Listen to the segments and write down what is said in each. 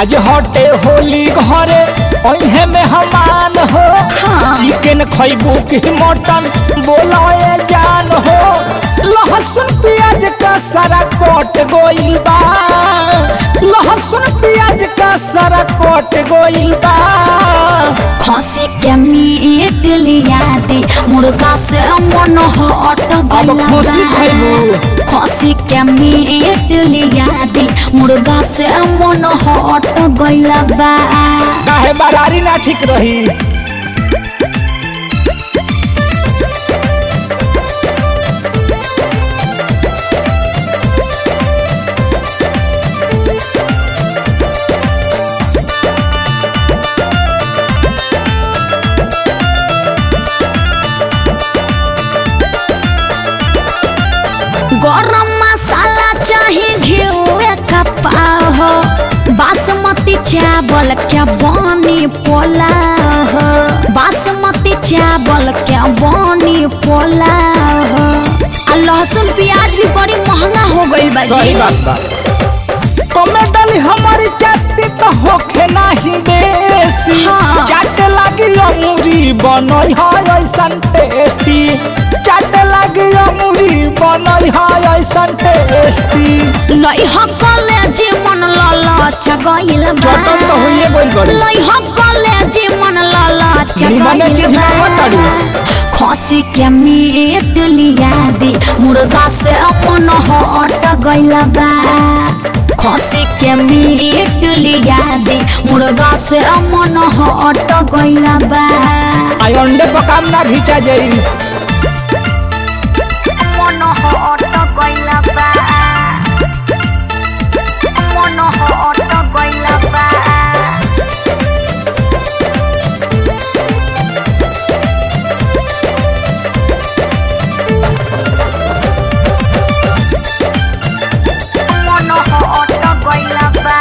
आज हटे होली घरे ओहे में हमान हो हाँ। चिकन खैबू की मटन बोलाए जान हो लहसुन प्याज का सारा कट गोइल बा लहसुन प्याज का सारा कट गोइल बा खसी के मीट लिया दी मुर्गा से मन हट अब गइला खुशी बा। खैबू खसी के मीट लिया दी मुर्गा से मन हट गइला बा काहे बरारी ना ठीक रही गरम मसाला चाहे घिउए का पाव बासमती चावल क्या बनी पोलाव बासमती चावल क्या बनी पोलाव आ लहसुन प्याज भी बड़ी महंगा हो गइल बा सही जी बात बा कमेडल हमारी जाति तो होखे नाही बेसी हाँ। चाटे लागी अमूरी बनई है ऐसन टेस्टी चाटे लागी अमूरी बनई है ऐसन टेस्टी लई हकले जी मन ललच गइल बा चटन तो होइए गइल बड़ी लई हकले जी मन ललच निमने गइल चीज बा। ना बताड़ू। खसी के मीट लिया दी मुर्गा से अपन हट गइल बा खसी के मीट लिया दी मुर्गा से अमन हट गइल बा आई अंडे पकाम ना घिचा जाई मन हट गइल बा मन हट गइल बा मन हट गइल बा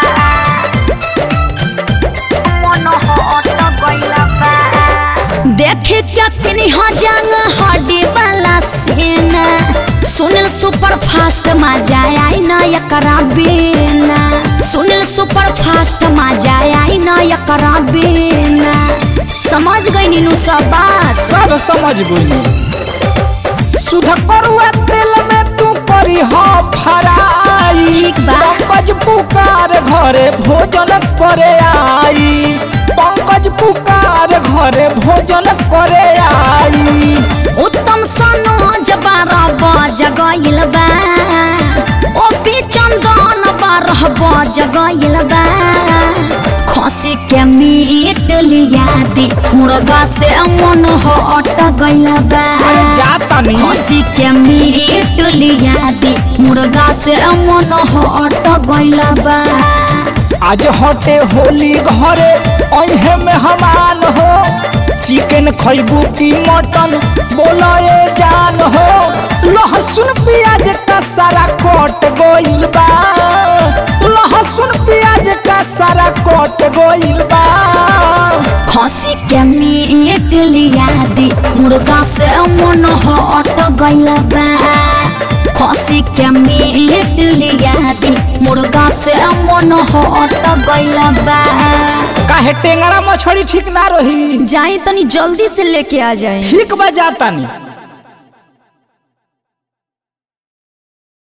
मन हट गइल बा देख के किनी हो जंग हड्डी वाला सीना सुनील सुपर फास्ट मजा आई ना एकरा बिना सुनील सुपर फास्ट मजा आई ना एकरा बिना समझ गई नीनू सब बात सब समझ गई सुध करुआ तेल में तू करी हो फराई ठीक बा। पंकज पुकार घरे भोजन करे आई पंकज पुकार घरे भोजन करे आई उत्तम सनोज बारह बज गइल बा ओ पी चंदन बारह बज गइल बा खसी के मीट लिया दी मुर्गा से मन हट गइल बा अरे जाता नहीं खसी के मीट लिया दी मुर्गा से मन हट गइल बा आज हटे होली घरे अहे में हमान हो चिकन खैबू की मटन बोलाए जान हो लहसुन प्याज का सारा कट गोइल बा लहसुन प्याज का सारा कट गोइल बा खसी के मीट लिया दी मुर्गा से मन हट गइल बा खसी के मीट लिया दी मुर्गा से मन हट गइल बा काहे टेंगरा मछली ठीक ना रही जाई तनी जल्दी से लेके आ जाए ठीक बा जाता नहीं